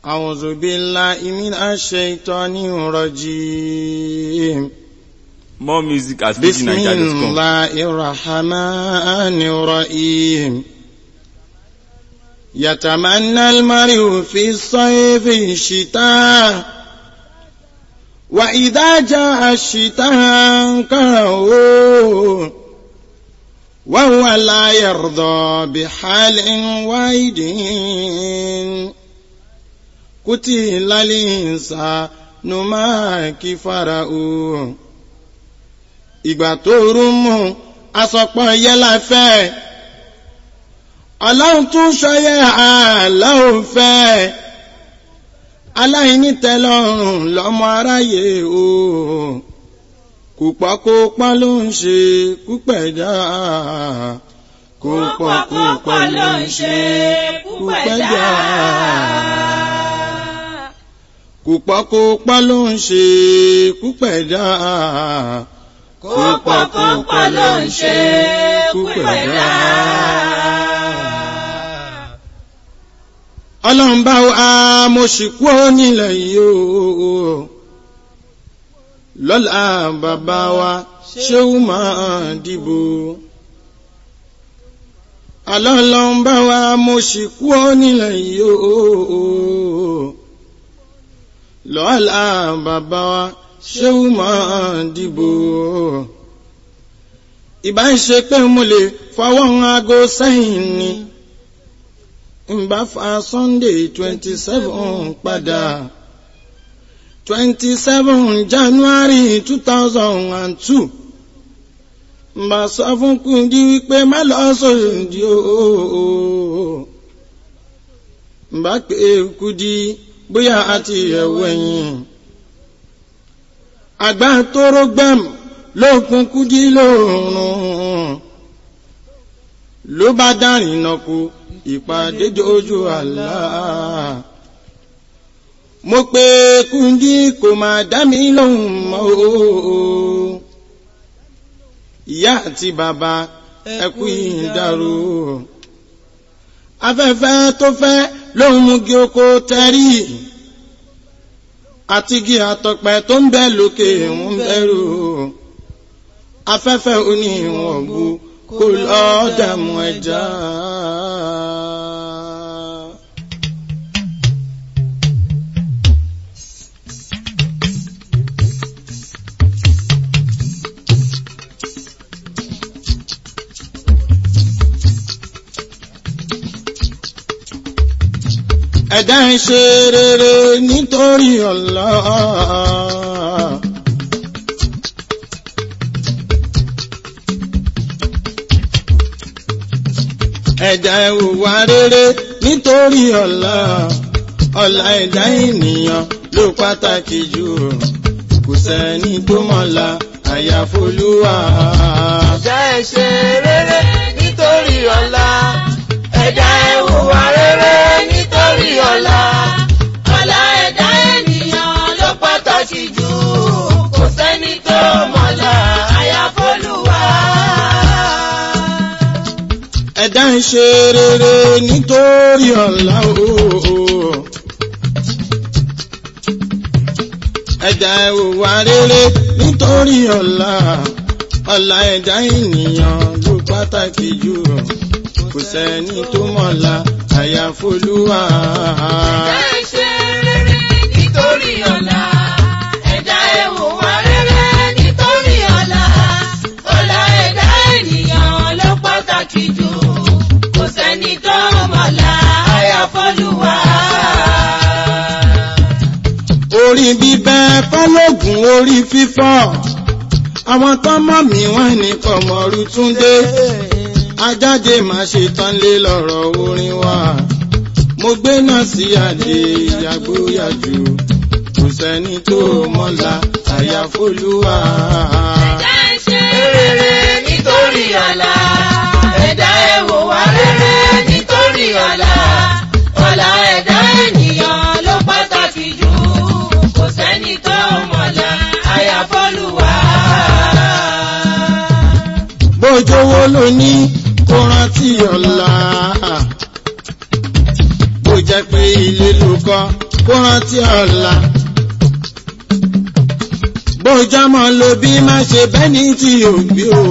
أعوذ بالله من الشيطان الرجيم More music at بسم fujininja.com. الله الرحمن الرحيم يتمنى المرء في الصيف الشتاء وإذا جاء الشتاء كرهه وهو لا يرضى بحال واحد قتل الإنسان ما كفره ìgbà tó rú mú asọ̀pọ̀ yẹ́lá fẹ́ ọlọ́run tún ṣọyẹ́ àlọ́run fẹ́ aláìní tẹ́lọ́rùn lọ́mọ aráyé o kùpọ̀kùpọ̀ ló ń ṣe kúpẹ̀dá Kúpọ̀kúpọ̀ ló ń ṣe kúpẹ̀dá. kùpọ̀kùpọ̀ ló ń ṣe kúpẹ̀dá Kúpọ̀kúpọ̀ ló ń ṣe kúpẹ̀dá. ọlọ́run bá wa mo sì kú ó nílẹ̀ yìí o lọ́la bàbá wa ṣéwù máa dìbò ọlọ́run bá wa mo sì kú ó nílẹ̀ yìí o lọ́la bàbá wa ṣéwù máa dìbò ìbá ń ṣe pé mo lè fọwọ́ aago sẹ́yìn ni nbá fa sunday twenty seven padà twenty seven january two thousand and two nbá sọ fún Kúdí wípé má lọ sódì ooo nbá pé Kúdí bóyá àti ẹ̀wọ̀ ẹ̀yìn àgbà tóró gbẹ̀m lókun Kúdí lóòrùn ló bá dárìn náà kú ìpàdé dojú àlá. mo pe Kúdí kò máa dá mi lóhùn mọ́ o. ìyá àti bàbá ẹkú ìdárò. afẹ́fẹ́ tó fẹ́ lóhùn mú kí oko tẹ́rì. àtigi àtọ̀pẹ tó ń bẹ lókè ń bẹ̀rù. afẹ́fẹ́ oníwọ̀n bu kò lọ́ọ́ dààmú ẹja. ẹ̀dá ń ṣe rere nítorí Allah. ẹ̀dá ìwà rere nítorí ọ̀la ọ̀la ẹ̀dá ènìyàn ló pàtàkì jù kò sẹ́ni tó mọ̀la àyàfolúwa. Ẹ̀dá ẹ ṣe rere nítorí ọ̀la. Ẹ̀dá ẹ hùwà rere nítorí ọ̀la. Ọ̀la ẹ̀dá ènìyàn ló pàtàkì jù. Kò sẹ́ni tó mọ̀la àyàfólúwa. ẹ̀dá ń ṣe rere nítorí ọ̀la ooo. ẹ̀dá ìwà rere nítorí ọ̀la ọ̀la ẹ̀dá ènìyàn ló pàtàkì jù kò sẹ́ni tó mọ̀la àyàfolúwa. Ẹ̀dá ẹ ṣe rere nítorí ọ̀la. Ẹ̀dá ẹ hùwà rere nítorí ọ̀la. Ọ̀la ẹ̀dá ènìyàn ló pàtàkì jù. Kò sẹ́ni tó mọ̀la àyàfólúwa. orí bíbẹ́ fọ́lọ́gùn orí fífọ́ àwọn tó mọ̀ mí wọ́n ní kọ̀mọ̀rú túndé ajáde má ṣe tán lé lọ́rọ̀ orin wa mo gbé náà sí àdé ìyàgbóyàjú kò sẹ́ni tó mọ̀la àyàfolúwa. Ẹ̀dá ẹ ṣe rere nítorí ọ̀la. Ẹ̀dá ẹ hùwà rere nítorí ọ̀la. Ọ̀la ẹ̀dá ènìyàn ló pàtàkì jù. Kò sẹ́ni tó mọ̀la àyàfólúwa. bójówó ló ní kó rántí ọ̀la bó jẹ́ pé ilé ló kọ́ kó rántí ọ̀la. bójọ́mọ́ ló bí má ṣe bẹ́ni tí ò gbé o.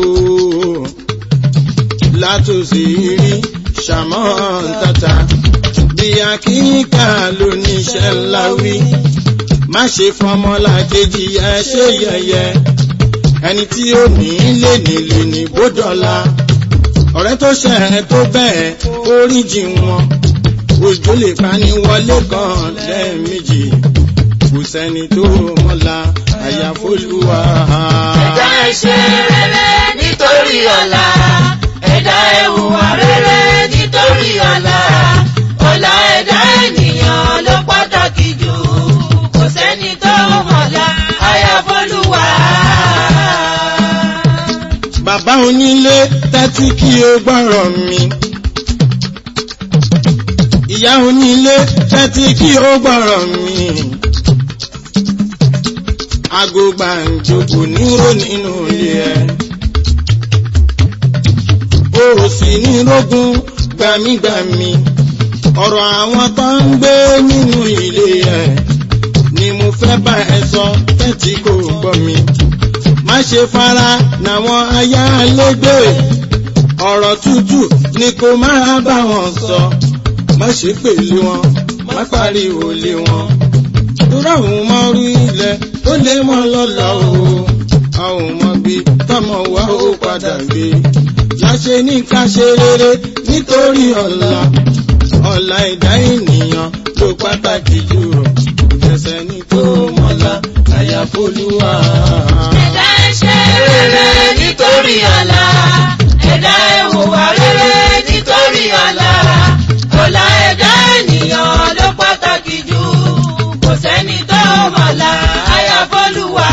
látòsí rí ṣàmọ́ tata bí akíníkà ló níṣẹ́ ńlá wí. má ṣe fọmọlá kejì ẹ ṣe yẹ̀yẹ́ ẹni tí ó ní lè nílé ní bódọ́lá ọ̀rẹ́ tó ṣẹ̀ ẹ́ tó bẹ́ẹ̀ oríjì wọn òjò lè pani wọlé kan lẹ́ẹ̀mejì kò sẹ́ni tó mọ́la àyàfólúwa. ẹ̀dá ẹ ṣe rere nítorí ọ̀la ẹ̀dá ẹ hùwà rere nítorí ọ̀la ọ̀la ẹ̀dá ènìyàn ló pàtàkì jù kò sẹ́ni tó mọ̀la àyàfólúwa. bàbá onílé tẹ́tí kí o gbọ́rọ̀ mi. ìyá onílé tẹ́tí kí o gbọ́rọ̀ mi. Ago gbàǹjo nírò nínú ilé ẹ. O ò sì ní rógún gbàmígbàmí. Ọ̀rọ̀ àwọn tó ń gbé nínú ilé ẹ. Ni mo fẹ́ bá ẹ sọ tẹ́tí kò gbọ́ mi. Má ṣe fara nàwọn ayálégbé. Ọ̀rọ̀ tútù ni kò máa bá wọn sọ. Má ṣe pèlé wọn, má pariwo lé wọn tóra òun mọ orí ilẹ̀ ó lé mọ́ lọ́la o a ò mọ bí tọmọ wa ó padà gbé láṣẹ ní ká ṣe rere nítorí ọ̀la ọ̀la ẹ̀dá ènìyàn ló pàtàkì jù ẹsẹ̀ ní tó mọ́lá àyàfólúwà. ẹ̀dá ẹ ṣe rere nítorí ọ̀la ẹ̀dá ẹ hùwà rere nítorí ọ̀la ọ̀la ẹ̀dá ènìyàn ló pàtàkì jù kò sẹ́ni tó mọ̀la àyàfólúwa.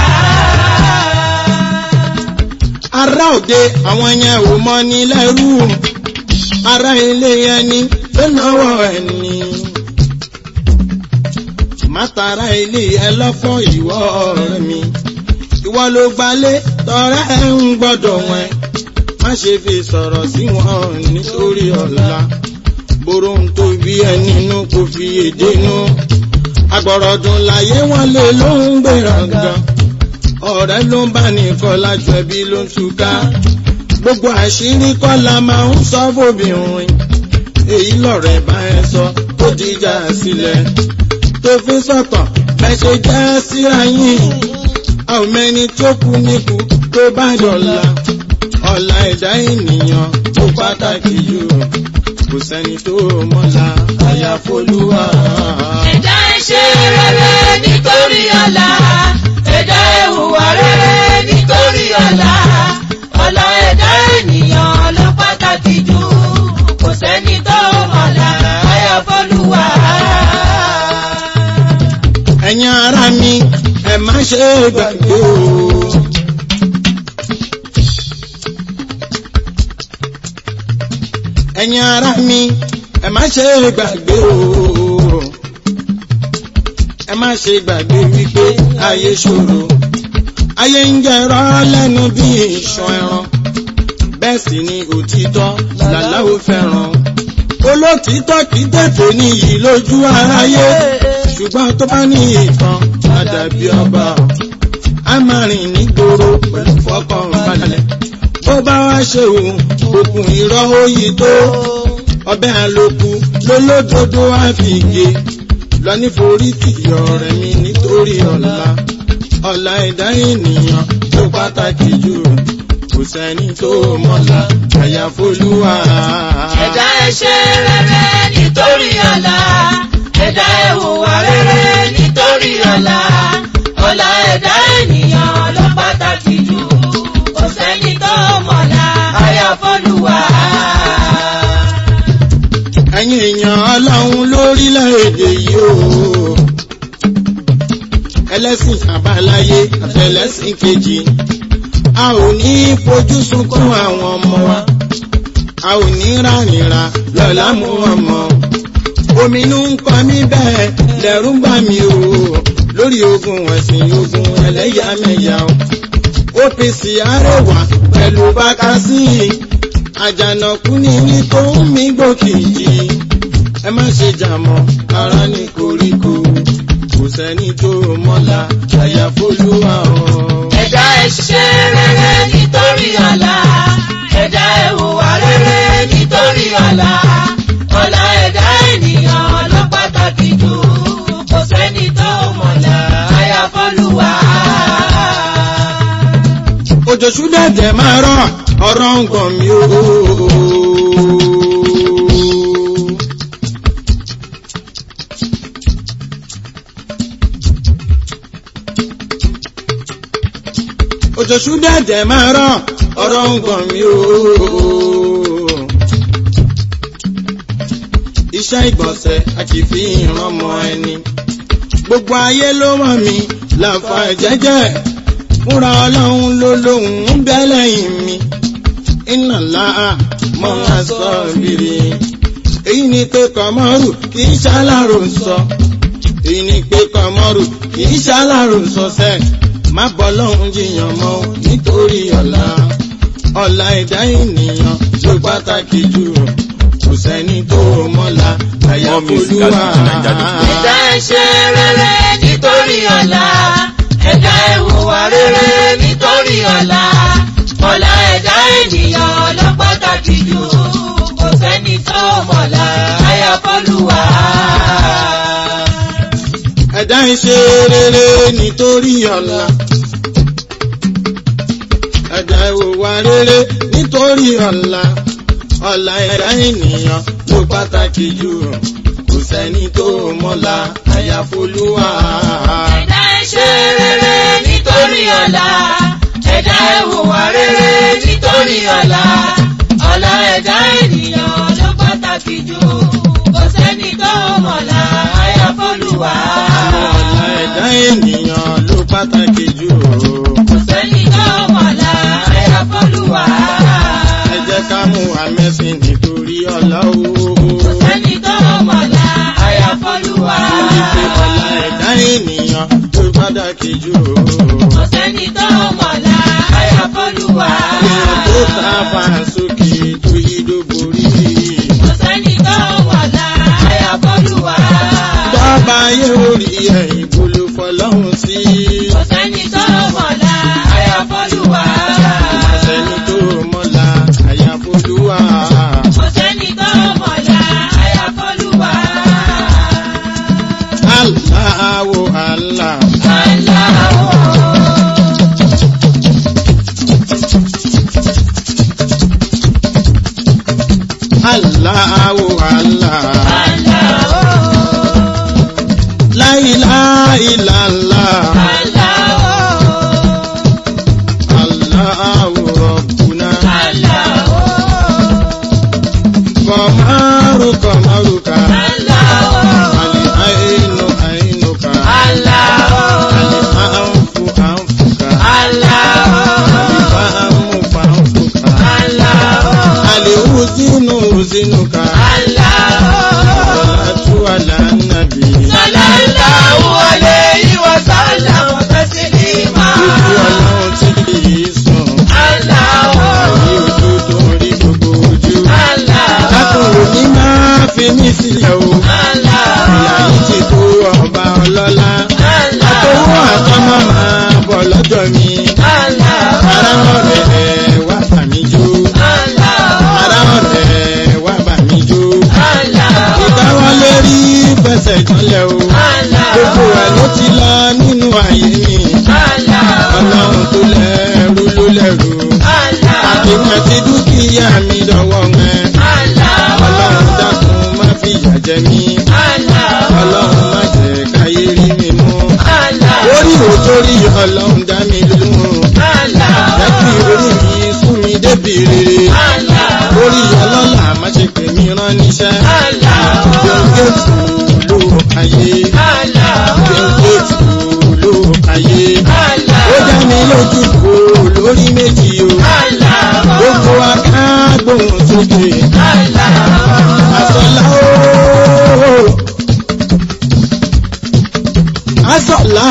ará òde àwọn yẹn ò mọ ní lẹ́rú ará ilé ẹni ló náwó ẹni. mátara ilé ẹ lọ́fọ́ ìwọ ọ̀rẹ́ mi ìwọ ló gbalé tọrẹ ẹ ń gbọ́dọ̀ wọn má ṣe fi sọ̀rọ̀ sí wọn nítorí ọ̀la bóró ń tó bí ẹ nínú kò fi èdè nú agbọ̀rọ̀dùn láyé wọn lè ló ń gbéraga ọ̀rẹ́ ló ń bá nìkan lájọ ẹbí ló ń túká gbogbo àṣírí kọ́ la máa ń sọ fóbìnrin èyí lọ̀rẹ́ bá ẹ sọ tó dìjà sílẹ̀ tó fi sọ̀tàn bẹ́ẹ̀ ṣe jẹ́ síra yín àwọn mẹ́ni tó kú níkù tó bá dọ̀la ọ̀la ẹ̀dá ènìyàn tó pàtàkì jù kò sẹ́ni tó mọ́la àyàfólúwà. ẹ̀dá ẹ ṣe rere nítorí ọ̀la ẹ̀dá ẹ hùwà rere nítorí ọ̀la ọ̀la ẹ̀dá ènìyàn ló pàtàkì jù kò sẹ́ni tó mọ̀la àyàfólúwa. ẹ̀yin ará mi ẹ má ṣe gbàgbé o. ẹ̀yin ará mi ẹ má ṣe gbàgbé o. ẹ má ṣe gbàgbé wípé ayé ṣòro. ayé ń jẹrọ lẹ́nu bí ìṣàn ẹran. bẹ́ẹ̀ sì ni òtítọ́ làláwo fẹ́ràn. olótìtọ́ kì í tètè níyì lójú aráyé ṣùgbọ́n tó bá ní ìtàn àdàbí ọba a máa rìn nígboro pẹ̀lú fọkànbalẹ̀ bó bá wá ṣe òun òkun irọ́ òyì tó ọbẹ̀ àlòkù lólódodo àfìgè lọ níforí tìyọ rẹ̀ mi nítorí ọ̀la ọ̀la ẹ̀dá ènìyàn tó pàtàkì jù kò sẹ́ni tó mọ̀la àyàfólúwà. ẹ̀dá ẹ ṣe rere nítorí ọ̀la ẹ̀dá ẹ hùwà rere nítorí ọ̀la ọ̀la ẹ̀dá ènìyàn ló pàtàkì jù kò sẹ́ni tó mọ̀la àyàfólúwa. ẹ̀yin èèyàn ọlọ́run lórílẹ̀‐èdè yìí o ẹlẹ́sìn àbáláyé àtẹlẹ́sìn kejì a ò ní fojú sunkún àwọn ọmọ wa a ò ní rárìnra lọ́la mú ọmọ ominú ń kọ mí bẹ́ẹ̀ lẹ́rú ń bà mí o lórí ogun ẹ̀sìn ogun ẹlẹ́yàmẹ̀yà o OPC arẹwà pẹ̀lú bákásí àjànàkú ní ní tó ń mí gbòkìjì ẹ má ṣe jà mọ́ ara ní koríko òjò ṣúdẹ̀dẹ̀ máa rọ̀ ọ̀rọ̀ ń gbọ̀n mi o. òjò ṣúdẹ̀dẹ̀ máa rọ̀ ọ̀rọ̀ ń gbọ̀n mi o. iṣẹ́ ìgbọ̀nsẹ̀ a kì í fi ìran mọ ẹni. gbogbo ayé ló mọ̀ mí làfà jẹ́jẹ́ fúnra ọlọ́run ló lóhùn ń bẹ lẹ́yìn mi. iná láà mọ́ máa sọ bìrì. èyí ni pé kọ́mọ́rù kì í ṣàlàrò sọ. èyí ni pé kọ́mọ́rù kì í ṣàlàrò sọ sẹ́. má bọ́ lọ́hùn jiyàn mọ́ nítorí ọ̀la. ọ̀la ẹ̀dá ènìyàn ló pàtàkì jù kò sẹ́ni tó mọ́la àyàfolúwa. ẹ̀dá ẹ ṣe rere nítorí ọ̀la ẹ̀dá ẹ hùwà rere nítorí ọ̀la ọ̀la ẹ̀dá ènìyàn ló pàtàkì jù kò sẹ́ni tó mọ̀la àyàfọ́lùwà. ẹ̀dá ń ṣe rere nítorí ọ̀la. ẹ̀dá ìwòwà rere nítorí ọ̀la. ọ̀la ẹ̀dá ènìyàn ló pàtàkì jù kò sẹ́ni tó mọ́la àyàfolúwa. ẹ̀dá ẹ ṣe rere nítorí ọ̀la ẹ̀dá ẹ hùwà rere nítorí ọ̀la ọ̀la ẹ̀dá ènìyàn ló pàtàkì jù kò sẹ́ni tó mọ̀la àyàfọ́lùwà. ọ̀la ẹ̀dá ènìyàn ló pàtàkì jù kò sẹ́ni tó mọ̀la àyàfọ́lùwà. ẹ jẹ́ ká mú àmẹ́sìn nítorí ọ̀la o. kò sẹ́ni tó mọ̀la àyàfọ́lùwà. Ìpè ọ̀la ẹ̀dá ènìyàn ló pàtàkì jù. kò sẹ́ni tó mọ̀la àyàfọ́lùwà. Èèyàn tó sáfà sókè tó yídó borí. kò sẹ́ni tó mọ̀la àyàfọ́lùwà. Bàbá ayé orí ẹ̀yìn bolo fọlọ́hún sí. kò sẹ́ni tó mọ̀la àyàfọ́lùwà. Àṣẹni tó mọ́la àyàfolúwa. kò sẹ́ni tó mọ̀la àyàfọ́lùwà. Aláwo àlá. Aláwọ̀. Aláwo àlá. Aláwọ̀. Láìláìláńlá. Aláwọ̀. Aláwo rọ̀bùnà. Aláwọ̀. Kọ̀márù kọ̀márù ká. Aláwọ̀. Àlè àìnù àìnù ká. Aláwọ̀. Àlè àǹfù àǹfù ká. Aláwọ̀. Fáàmù fáàmù ká. Aláwọ̀. Àlè uzinu uzinu ká. Aláwọ̀. Salatu ala nabi. Sallallahu alayhi wa sallam taslima. Ojú ọlọ́run tí kì í sùn. Aláwọ̀. Ní ojú tó ń rí gbogbo ojú. Aláwọ̀. Lákòrò ní máa fi mí sílẹ̀ o. Aláwọ̀. Ìyá yìí ti tó ọba ọlọ́lá. Aláwọ̀. Owó àtọ́mọ́ máa bọ̀ lọ́dọ̀ mi. Aláwọ̀. Ará ọ̀rẹ́ wá bà mí jó. Aláwọ̀. Ará ọ̀rẹ́ wá bà mí jó. Aláwọ̀. Ìkáwọ́ lórí fẹsẹ̀ jọlẹ̀ o. Gbogbo ẹ̀ ló ti lọ nínú ayé mi. Ọlọ́run tó lẹ́rú ló lẹ́rú. Àtìmọ̀ àti dúkìá mi dọ̀wọ́ mẹ́. Ọlọ́run dákun má fìyà jẹ mí. Ọlọ́run má jẹ́ káyé rí mi mú. Orí òtórí ọlọ́run dá mi lóhùn. Jẹ́ kí orí mi sún mi débi rere. Orí ọlọ́lá má ṣe pè mí rán níṣẹ́. Gbẹ̀ngẹ̀tù ló ayé. Gbẹ̀ngẹ̀tù ló ayé. Ó dá mi lójú kó lórí méjì o. Gbogbo akágbóhùn sókè. Àsọ̀lá ooo. Àsọ̀lá.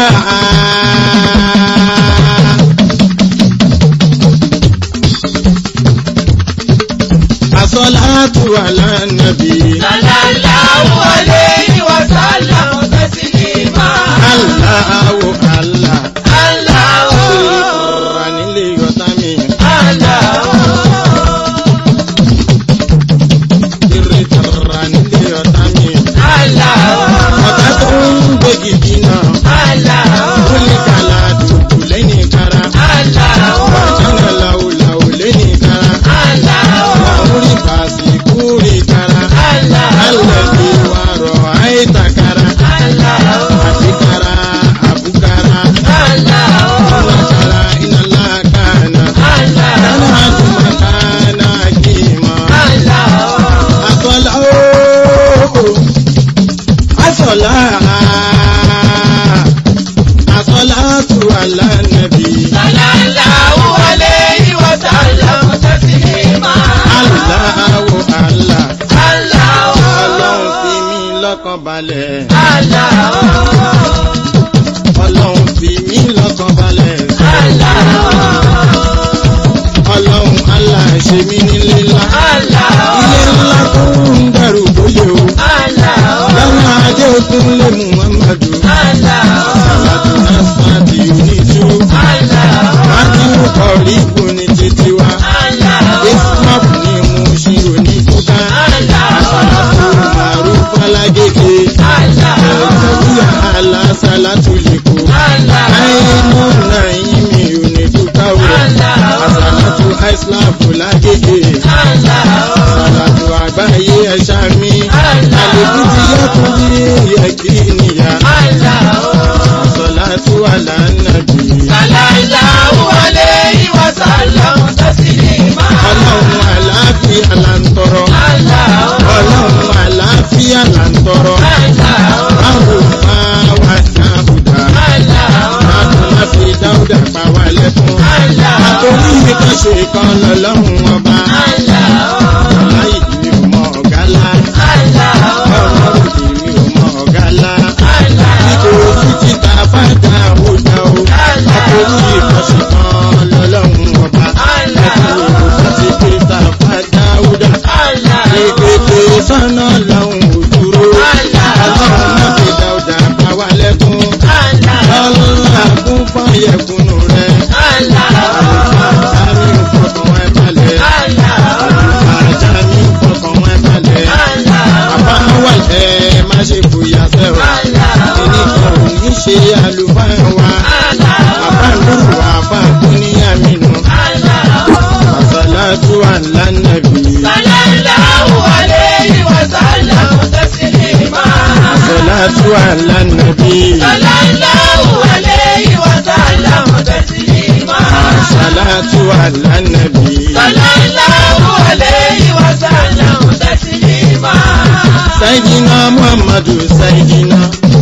Àsọ̀lá tó wà lánàbí. Sallallahu alayhi wa sallam taslima. Aláwo àlá. Aláwọ̀. Ìrora nílé ọ̀tá mi. Aláwọ̀. Ìrètàrà nílé ọ̀tá mi. Aláwọ̀. Ọ̀tá tó ń gbégi jìnnà. Aláwọ̀. Ó ní kàlà dùdù lẹ́yìn kára. Aláwọ̀. Ọ̀jọ̀nà Àsọ́látù alánàbí. Sallallahu alayhi wa sallam taslima. Aláwo àlá. Allahu. Ọlọ́run fi mí lọ́kàn balẹ̀. Allahu. Ọlọ́run fi mí lọ́kàn balẹ̀. Allahu. Ọlọ́run àlá ṣe mí nílé ńlá. Allahu. Ilé ńlá tó ń dẹrù bóyè o. Allahu. Lọ́nà ajé òkun lè mú Muhammadu. Allahu. Sàlátù Násàdì oníjú. Allahu. Mákìlú kọ̀rí kù ní títí wa. Allahu. Ismap ní mú ṣí oníkúká. Àsàlátù màrú falágége. Ẹ̀ẹ́dẹ̀bíyà alásàlátù lè kó. Àìnú nàìmí onídùúká o. Àsàlátù àìsíláàfù lágége. Àsàlátù àgbáyé ẹ̀ṣá mi. Àlèkú ti yẹ kú bí yẹ kí nìyà. Àsàlátù àlànàbí. Ọlọ́run àlàáfíà là ń tọrọ. Ọlọ́run àlàáfíà là ń tọrọ. Báwo máa wà dáhùdà? Báwo máa fi dáhùdà pa wá lẹ́kún? Àtòrí mi kan ṣe kan lọ́lọ́run ọba. Láyé mi ò mọ ọ̀gá lá. Ọ̀rọ̀ òdì mi ò mọ ọ̀gá lá. Nítorí títí ta bá dá òdà o. Àtòrí mi kan ṣe kan lọ́lọ́run ọba. Nítorí títí pé ta bá dá òdà. Ìpèpè sọ́nà lọ́hùn òdúró. Ọlọ́run má fi dáhùdà pa wá lẹ́kún. Lọ́lá kún fáyẹ̀kúnnù rẹ̀. Àlùfáà mi ò fọkàn ẹ balẹ̀. Àjà mi ò fọkàn ẹ balẹ̀. Bàbá wà lẹ́ má ṣe fòyà sẹ́wà. Ẹnìkan ò ní ṣe àlùfáà wa. Bàbá lóru àfà kún ní àmìnà. Àsàlátù àlánàbì. Àsàlátù àlánàbì. Àsàlátù àlánàbì. Sayyidina Muhammadu Sayyidina.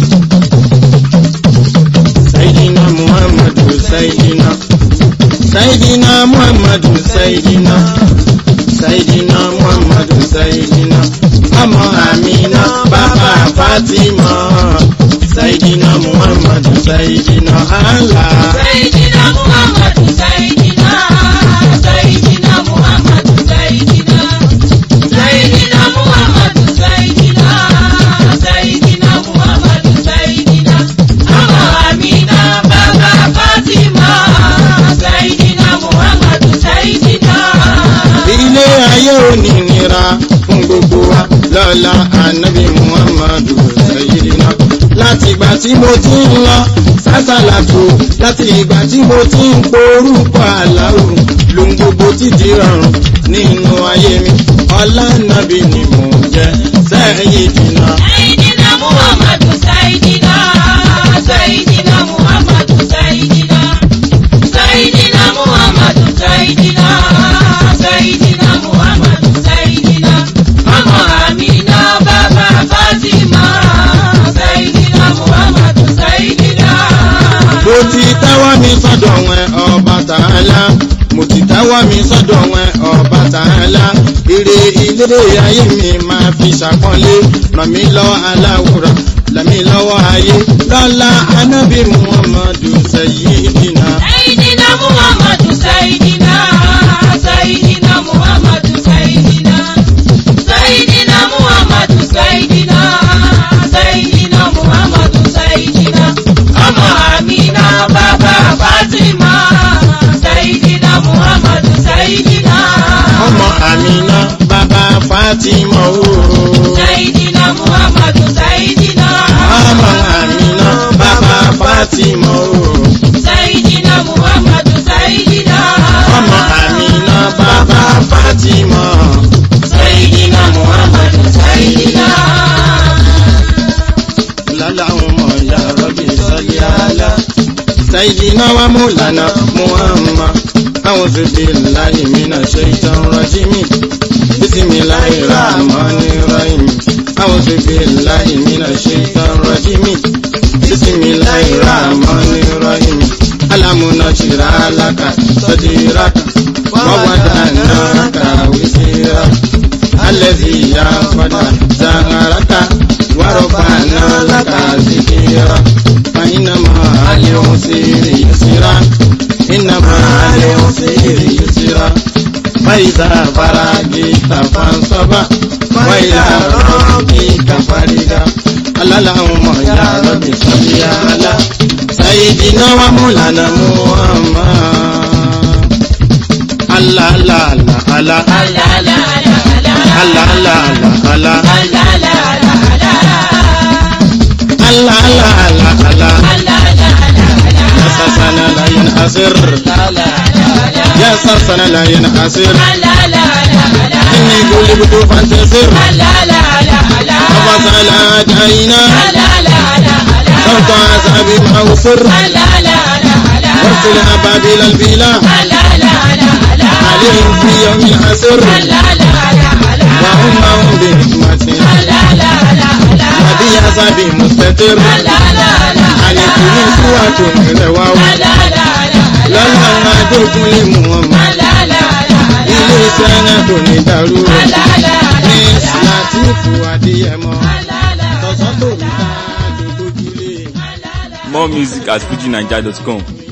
Sayyidina Muhammadu Sayyidina. Sayyidina Muhammadu Sayyidina. Sayyidina Muhammadu Sayyidina. Ọmọ Amina bàbá Fatima. Sayyidina Muhammadu Sayyidina Allah. Sayyidina Muhammadu Sayyidina Sayyidina Muhammadu Sayyidina Sayyidina Muhammadu Sayyidina Sayyidina Muhammadu Sayyidina Ọmọ Amina bàbá Fatima Sayyidina Muhammadu Sayyidina. Ilé ayé onínira fún gbogbo wa lọ́la ànábì Muhammadu Sayyidina. Láti ìgbà tí mo ti ń lọ sásàlàtò, láti ìgbà tí mo ti ń porúkọ àláwò, lóhun gbogbo ti di rọrùn nínú ayé mi. Ọlá nàbì ni mò ń jẹ Sayyidina. Sayyidina Muhammadu Sayyidina Sayyidina Muhammadu Sayyidina Sayyidina Muhammadu Sayyidina Sayyidina Muhammadu Sayyidina Ọmọ Amina bàbá Fatima Sayyidina Muhammadu Sayyidina. Mo ti tẹ́wọ́ mi sọ́dọ̀ wọn ọba tààlà. Mo ti tẹ́wọ́ mi sọ́dọ̀ wọn ọba tààlà. Ire ilé ayé mi máa fi ṣàpọ́nlé. Ràn mí lọ aláwòrán, ràn mí lọ́wọ́ ayé. Lọ́lá Anábì Muhammadu Sayyidina. Sayyidina Muhammadu Sayyidina Sayyidina Muhammadu Sayyidina Sayyidina Muhammadu Sayyidina Sayyidina Muhammadu Sayyidina Ọmọ Amina bàbá Fatima Sayyidina Muhammadu Sayyidina Ọmọ Àmìnà bàbá Fátímọ̀ ooo. Sayyidina Muhammadu Sayyidina Ọmọ Àmìnà bàbá Fátímọ̀ ooo. Sayyidina Muhammadu Sayyidina Ọmọ Àmìnà bàbá Fátímọ̀. Sayyidina Muhammadu Sayyidina. Lálàhùn ya Rabbi salli ala. Sayyidina wa Mawlana Muhammad. أعوذ بالله من الشيطان الرجيم بسم الله الرحمن الرحيم أعوذ بالله من الشيطان الرجيم بسم الله الرحمن الرحيم ألم نشرح لك صدرك ووضعنا لك وزرك الذي ينفد ظهرك ورفعنا لك ذكرك فإنما العسر يسرا إنما العسر يسرا فإذا فرغت فانصب وإلى ربك فرغا اللهم يا رب صل على سيدنا ومولانا محمد الله لا لا لا الله لا لا لا الله لا لا لا يا سسنا لا ينحسر يا سسنا لا ينحسر إني قلبت فانتصر فصل أدعينا صوت عذاب معوسر وارسل أبابيل البلا عليهم في يوم عسر وهم هم بحكمة وبعذاب مستتر عليكم سوة رواو lọ́la adókúnlé muhammad ilé iṣẹ́ náà kò ní dàrú ní látìfù adéyẹmọ tọ̀sán tó ń ta àjòkójúlé. More music at fujininja.com.